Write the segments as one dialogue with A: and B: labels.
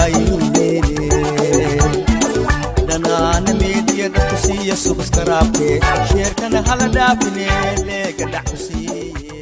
A: dhaayine dhanaana meediya dadku siiya subskaraabke sheerkana hala dhaafine leega dhac ku siiye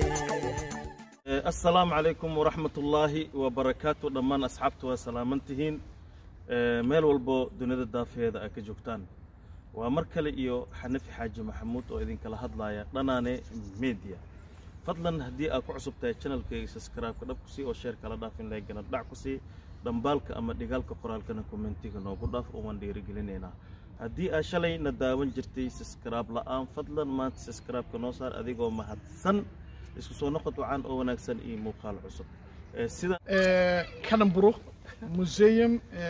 B: asalaamu calaykum waraxmat ullaahi wabarakaatu dhammaan asxaabta waa salaaman tihiin meel walbo dunida daafeeda ay ka joogtaan waa mar kale iyo xanafi xaaji maxamuud oo idinkala hadlaya dhanaane media fadlan haddii aad ku cusub tahay channelkayga subscribe-ka dhab ku sii oo sheer kala dhaafin leegana dhac ku sii dhambaalka ama dhigaalka qoraalkana kommentiga noogu dhaaf oo waan dhiirigelinaynaa haddii aad shalayna daawan jirtay subscribe la'aan fadlan maanta subscribe-ka noo saar adigoo mahadsan isku soo noqod wacan oo wanaagsan iyo muuqaal cusub sida
C: kanamburo museum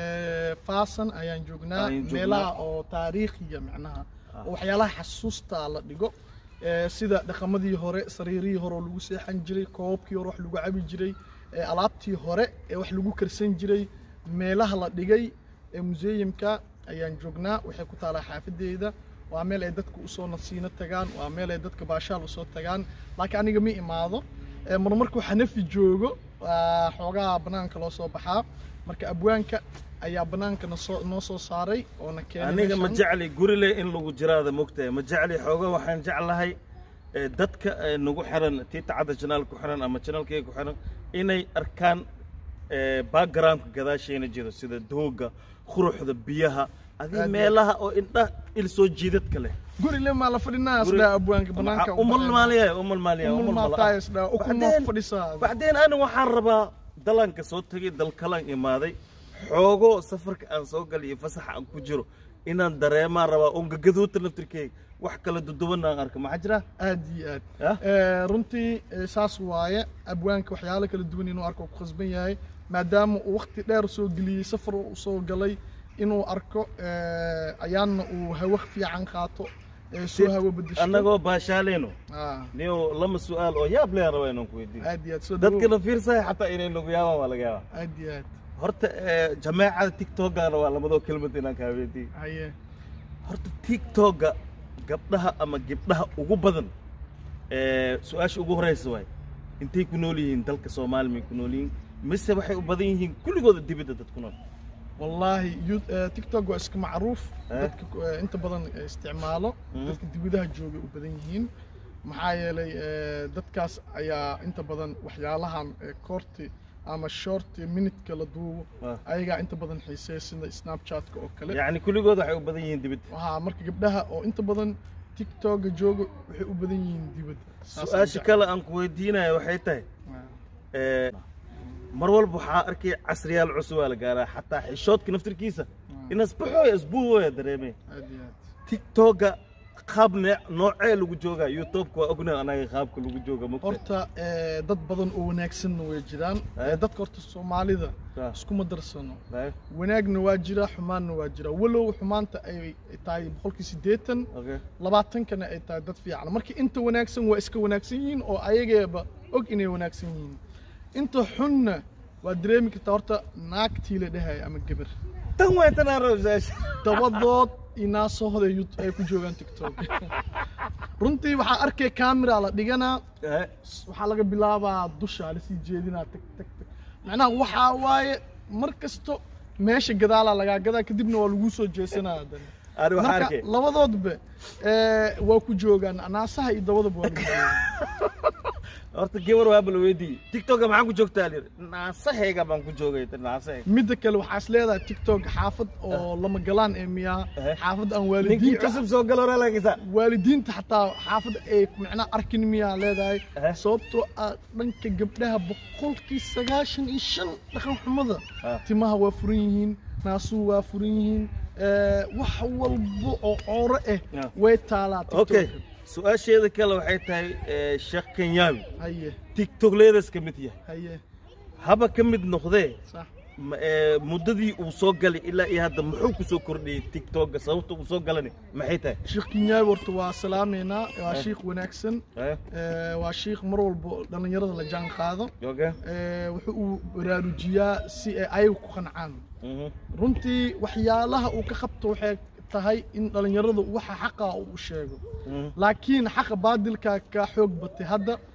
C: fasan ayaan joognaa
B: Ayaan joognaa.
C: meelaha oo taariikhiga macnaha oo waxyaalaha xasuusta la dhigo Eh, sida dhaqamadii hore sariirihii hore oo lagu seexan jiray koobkii hore wax lagu cabi jiray eh, alaabtii hore ee wax lagu karsan jiray meelaha la dhigay ee museumka ayaan joognaa waxay ku taalaa xaafadeeda waa meel ay dadka usoo nasiino tagaan waa meel ay dadka baashaal usoo tagaan laakiin aniga ma imaado Eh, mar markuu xanafi joogo waa xoogaha banaanka loo soo baxaa marka abwaanka ayaa banaanka nasoo noo soo saaray oo na keenay
B: aniga ma
C: meeshan.
B: jecli gurile in lagu jiraada mogtahay ma jecli xooga waxaan jeclahay eh, dadka eh, nagu xiran tiita cadda janaal ku xiran ama janaalkayga ku xiran inay arkaan eh, backgroundka gadaasheena jiro sida dooga quruxda biyaha adii
C: Aad iyo
B: meelaha oo indha il soo jiidadka leh
C: guri le maa la fadhinaa
B: Guri-
C: isdhaa abwaanka banaanka u
B: umal
C: baxeen.
B: maaliya umal maaliya
C: umul
B: umal
C: maataa
B: mala'a.
C: isdhaa ukuma
B: Bacdeen-
C: fadhisaa
B: bacdeen aniga waxaan rabaa dalanka soo tegay dalkalan imaaday xoogo safarka aan soo galay iyo fasaxa aan ku jiro inaan dareemaan rabaa oon gagaduuta naftirkeyga wax kala duduwan aan arka maxaa jira
C: aad iyo aad
B: Ah?
C: Eh, runtii eh, saas waaye abwaanka waxyaalo kala duwan inuu arko ku khasban yahay maadaama uu waqti dheer soo geliyey safar uu soo galay inuu arko eh, ayaana uu hawo fiican qaato eh, soo hawo bedesho
B: annagoo baashaaleyno
C: Ah,
B: niyo lama su-aal oo yaab leeyan rabaa inaan ku weydiiyo
C: aad iyo aad soo
B: dadkana
C: dhawow.
B: fiirsaya xataa inay nagu yaabaan waa laga yaabaa
C: aad iyo aad
B: horta eh, jameecada tiktokana waa lamadoo kelmad inaan kaa weydiiyo
C: haye
B: horta tiktoka gabdhaha ama gabdhaha ugu badan ee su-aasha ugu horeysa waay intay ku nool yihiin dalka soomaaliya may ku nool yihiin mise waxay u badan yihiin kulligooda dibadda dad ku nool
C: والله يو... آه، تيك توك waa iska macruuf
B: Eh?
C: dadka eh, inta badan eh, isticmaalo
B: Mhm.
C: dadka dibadaha jooga u badan yihiin maxaa yeelay eh, dadkaas ayaa inta badan waxyaalahan eh, koorti ama short minutka la duubo
B: Ah.
C: ayagaa inta badan xiiseeya sida snapchatka oo kale
B: yacni kulligooda waxay u badan yihiin dibadda
C: waxaa marka gabdhaha oo inta badan tiktoka jooga waxay u badan yihiin dibadda Saas
B: su-aasha
C: aan
B: kale aan ku weydiinaya waxay tahay
C: jeclahay.
B: ee, mar walba waxaa arkaya casriyaal cusub aa la gaaraa xataa xishoodka naftirkiisa inasbaxooya isbuuhooya dareemay
C: aad iyo aad
B: tiktoka qaab ne- noocee lagu joogaa youtubeka waa ognahay anaga qaabka lagu jooga mogta
C: horta eh, dad badan oo wanaagsanna way jiraan
B: Eh?
C: Eh, dadka horta soomaalida
B: Ah.
C: iskuma darsano
B: Right?
C: wanaagna waa jira xumaanna waa jira walow xumaanta ay tahay boqolkii siddeetan
B: okay
C: labaatankana ay tahay dad fiican marka inta wanaagsan waa iska wanaagsan yihiin oo ayageeba og inay wanaagsan yihiin inta xunna waa dareemi kartaa horta naagtii la dhahay ama gabar
B: tan way tan aan rabo su-aasha
C: dabadood inaasooda ay ku joogaan tiktok runtii waxaa arkay camera la dhiganaa
B: Eh,
C: waxaa laga bilaabaa dusha lasii jeedinaa tag tag tag macnaha waxaa waaye mar kasto meesha gadaalaa lagaa gadaa kadibna waa laguu soo jeesanaa haddana
B: ani waxaa
C: marka
B: arkay
C: labadoodba eh, waa ku joogaan naasaha iyo dabadaba waa lagu joogaan
B: horta gabar waa bal weydiiyey tiktoka maxaa ku joogtaa lir naasahayga baan ku joogay tan naasahayga
C: midda kale waxaa is leedahay tiktok xaafad oo lama galaan ee miyaa
B: Eh.
C: xaafad aan
B: ninkii
C: waalidiinta
B: cusub soo galo raalagisa
C: waalidiinta xataa xaafad ay macnaha arkin miyaa leedahay
B: Eh.
C: sababtoo ah dhanka gabdhaha boqolkii sagaashan iyo shan dhaqan xumada
B: Ah.
C: timaha waa furan yihiin naasuhu waa furan yihiin eh, wax walba oo cooro ah
B: Ah.
C: way taalaa
B: okay
C: tiktok
B: su-aasheeda kale waxay tahay eh, sheekh kenyaawi
C: haye
B: tiktok leedas ka mid yahay
C: haye
B: haba ka mid noqdee
C: sax
B: ma- ee, muddadii uu soo galay ilaa iyo hadda muxuu ku soo kordhiyey tiktoka sababta uu soo galani maxay tahay
C: sheekh kinyaawi horta waa salaameynaa waa shiikh wanaagsan
B: Eh,
C: Eh, waa shiikh mar walba dhallinyarada la jaan qaado
B: okay
C: Eh, wuxuu uu baraarujiyaa si ay ayagu ku qancaan
B: Mhm.
C: runtii waxyaalaha uu ka qabto waxay tahay in dhallinyaradu waxa xaqa uu u sheego
B: Mhm.
C: laakiin xaqa baadilka ka xoog batay hadda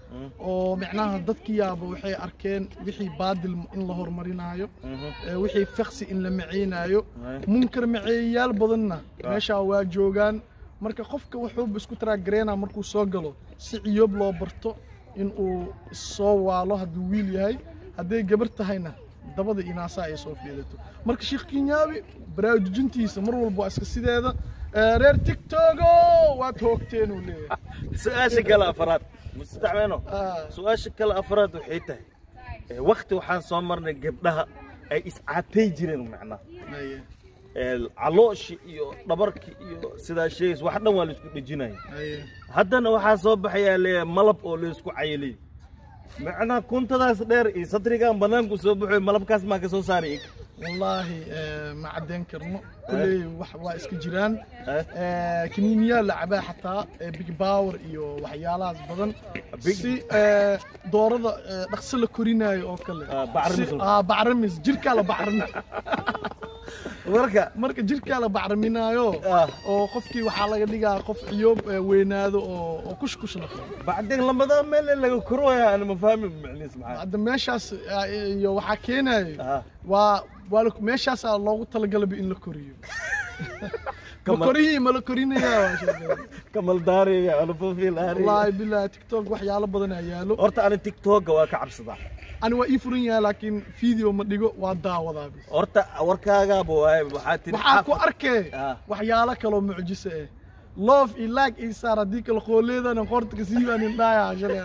C: oo micnaha dadkiyaaba waxay arkeen wixii baadil in la horumarinayo ee wixii faksi in la maceynaayo
B: Aye.
C: munkar maceeyayaal badanna meeshaa waa joogaan marka qofka wuxuuba isku taraagareynaa markuu soo galo si ciyoob loo barto in uu soo waalo hadduu wiil yahay hadday gabar tahayna dabada inaasaa ay soo fiidato marka sheekh kinyaabi baraarujintiisa mar walba waa iska sideeda Eh, reer tigtogo waad hoogteen uu leeyahay
B: su-aasha kale afraad mustacmeeno
C: Ah.
B: su-aasha kale afraad waxay tahay eh, wakti waxaan soo marnay gabdhaha ay iscaatay jireen macnaha
C: Aye,
B: Eh, calooshi iyo dhabarki iyo sidaa sheegays wax dhan waa la isku dhejinaya
C: aye.
B: haddana waxaa soo baxayaa le malab oo laysku cayilay macnaha kuntadaas dheer iyo sadrigan banaanku soo baxoy malabkaas maa ka soo saaray ig
C: wallaahi eh, ma caddayn karno kulley wax waa iska jiraan
B: Eh?
C: Eh, kaniiniyaa la cabaa xataa eh, big power iyo waxyaalahaas badan
B: Big-
C: si eh, doorada eh, dhaqso la korinaayo oo kale
B: Ah, bacrimis.
C: Si- ah, bacrimis jirkaa la bacrimi
B: marka
C: marka jirkaa la bacriminaayo
B: Ah.
C: oo qofkii waxaa laga dhigaa qof ciyoob eh, weynaado oo oo kushkush la qabo
B: bacdeen lamada meel ee laga korooya aan ma fahmi macniis maxaa
C: hadda meeshaas ah, iyo waxaa keenayo
B: Ah.
C: waa waa la- meeshaasaa loogu talagalaba in la koriyo ma
B: Kamal-
C: korihii ma la korinayaa waa sheegay.
B: kamal daariga ana fofil
C: wallaahi billahi tiktok waxyaalo badan aa yaalo
B: horta ani tiktoka waa ka cabsadaa
C: ani waa ii furan yahay laakiin video ma dhigo waa daawadaa bis
B: horta warkaagaaba waaye waxaa tiri
C: waxaa ku arkee
B: Ah.
C: waxyaalo kaloo mucjiso ah loof iyo laag ii saar haddii kale qooleedana qoorta ka siibaan indhaaya shalay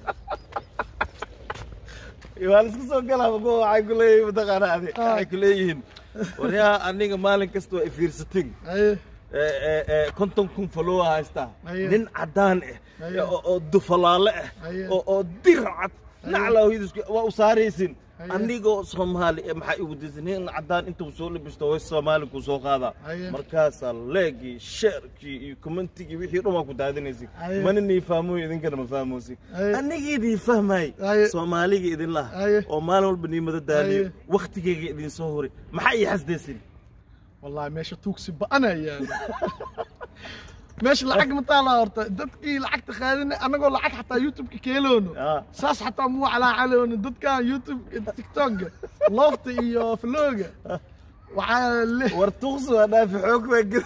B: waa la isku soo galaa kuwa waxay ku leeyihiin mataqaana adi
C: Ah.
B: waxay ku leeyihiin waryaa aniga maalin kasta waa ifiirsatin
C: aye
B: ee, ee, ee, konton kun follower haystaa
C: Aye.
B: nin cadaan ah
C: Aye.
B: oo oo dufalaale ah
C: Aye.
B: oo oo dir cad naclaa hooyadiis waa u saaraysin
C: Aye.
B: anigoo soomaali eh, maxaa igu disan nin cadaan intuu soo labisto way soomaali ku soo qaadaa
C: Aye.
B: markaasaa leegii sheerkii iyo commentigii wixii dhan waa ku daadinaysin
C: Aye.
B: mana nii fahmoy idinkana ma fahmoosin
C: Aye.
B: anigii idin fahmay
C: Aye.
B: soomaaliga idin laha
C: Aye.
B: oo maalin walba niimada daaliyo
C: Aye.
B: waktigeyga idin soo horay maxaa ii xasdaysin
C: wallahi meesha tuugsi ba'ana yaalo meesha lacag ma taalaa horta dadkii lacagta qaadana annagoo lacag xataa youtube-ka keeloono
B: Ah.
C: saas xataa muu calaacaloono dadkan youtube tiktok-ga loofta iyo flowga waxaa le
B: war tuqsi waa dhaafi xoog baa gel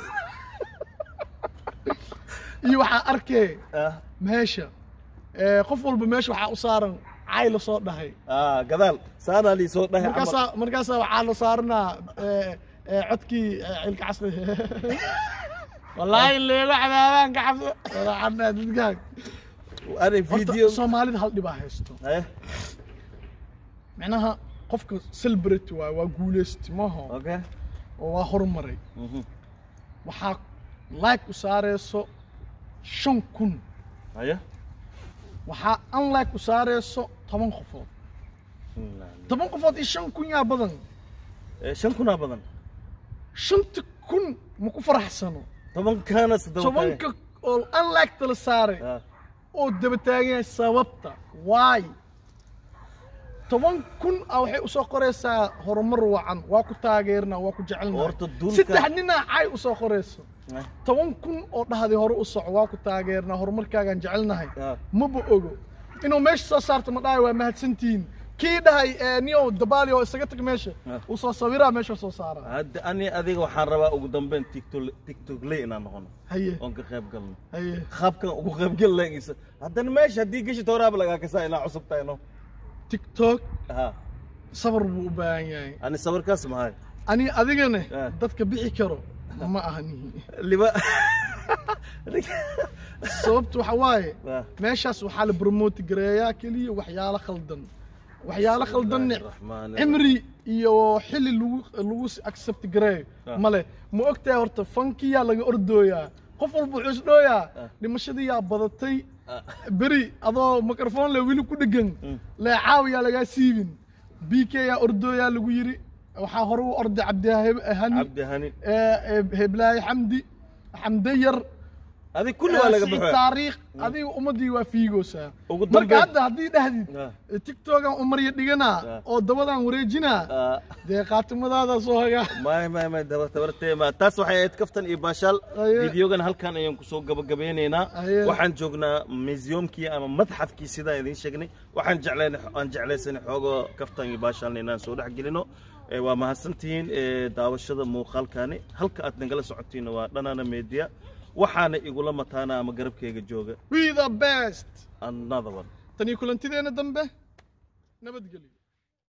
C: iyo waxaa arkee
B: ah
C: meesha ee, qof walba meesha waxaa u saaran cay la soo dhahay
B: ah gadaal saanaa lii soo dhahay camal
C: markaasaa markaasaa waxaa la saaranaa ee, ee, codkii ee, cilka casri wallaahi leelo cadaabaan ka cabso walaacana dadkaan
B: ani
C: horta
B: video
C: soomaalida hal dhibaa haysto
B: eh
C: micnaha qofka celebrity waay waa guulaysti maaha
B: okay
C: oo waa horumaray
B: Mhm.
C: waxaa like u saareyso shan kun
B: haya
C: waxaa unlike u saareyso toban qofood toban qofood iyo shan kun yaa badan
B: Eh, shan kunaa badan
C: shanta kun ma ku faraxsano
B: tobankaana saddex
C: tobanka oo unlike tala saaray
B: ah
C: oo daba taagan yahay sababta waay toban kun a waxay usoo qoraysaa horumar wacan waa ku taageernaa waa ku jecelnaa
B: Horta dulka-
C: saddex ninaa cay usoo qorayso
B: Eh,
C: toban kun oo dhahday hore u soco waa ku taageernaa horumarkaagaan jecelnahay
B: ah.
C: maba ogo inuu meesha soo saarto ma dhahay waa mahadsantihiin kii dhahay ee, niyow dabaali oo isaga tag meesha
B: Ah.
C: uu soo sawiraa meesha soo saaraa
B: hadda ani adiga waxaan rabaa ugu dambeyn tiktok tiktok ley inaan noqono
C: haye
B: oon ka qayb galno
C: haye
B: qaabkan ugu qayb gal lagiisa haddana meesha haddii geshid horaaba lagaa kasaa inaa cusub tahay no
C: tiktok
B: ha
C: sabar buu u baahan yahay
B: ani sawirkaas mahay
C: ani adigane
B: Ah.
C: dadka bixi karo ma ahani
B: liba
C: sababtu waxa waaye
B: Ah.
C: meeshaas waxaa la promote gareeyaa keliya waxyaalo khaldan waxyaalo khaldanne
B: Bismillaahi
C: cimri iyo xili lagu lagu accept gareeyo
B: Ah.
C: male ma ogtahay horta fankiyaa laga ordooyaa qof walba wuxuu isdhooyaa dhimashadii yaa badatay beri adoo microphone le weli ku dhegan leecaawiyaa lagaa siibin b k yaa ordooyaa lagu yiri waxaa hore u orday cabdihani
B: cabdi hani
C: ee, ee, heblaaye xamdi xamde yar
B: adig kulli waa laga
C: Siciid
B: baxo
C: taariikh adiga ummadii waa fiigoosaa
B: Ugu
C: marka
B: dambeyn-
C: hadda haddii dhahdid
B: Ah.
C: tiktokan umarya dhiganaa
B: Ah.
C: oo dabadan wareejinaa
B: Ah.
C: dee qaatimadaada soo hagaa
B: may may may daba tabartee ma taas waxay ahayd kaftan iyo baashaal
C: Aye.
B: fideogan halkan ayaan kusoo gabagabeynaynaa
C: Aye.
B: waxaan joognaa museumkii ama madxafkii sidaan idiin sheegnay waxaan jecleen aan jeclaysanay xoogoo kaftan iyo baashaalna inaan soo dhex gelino Eh, waa mahadsantihiin eh, daawashada muuqaalkani halka aad nagala socotiinna waa dhanaana media waxaana igula mataana ama garabkayga jooga
C: we the best
B: another one
C: tanii kulantideena dambe nabadgelyo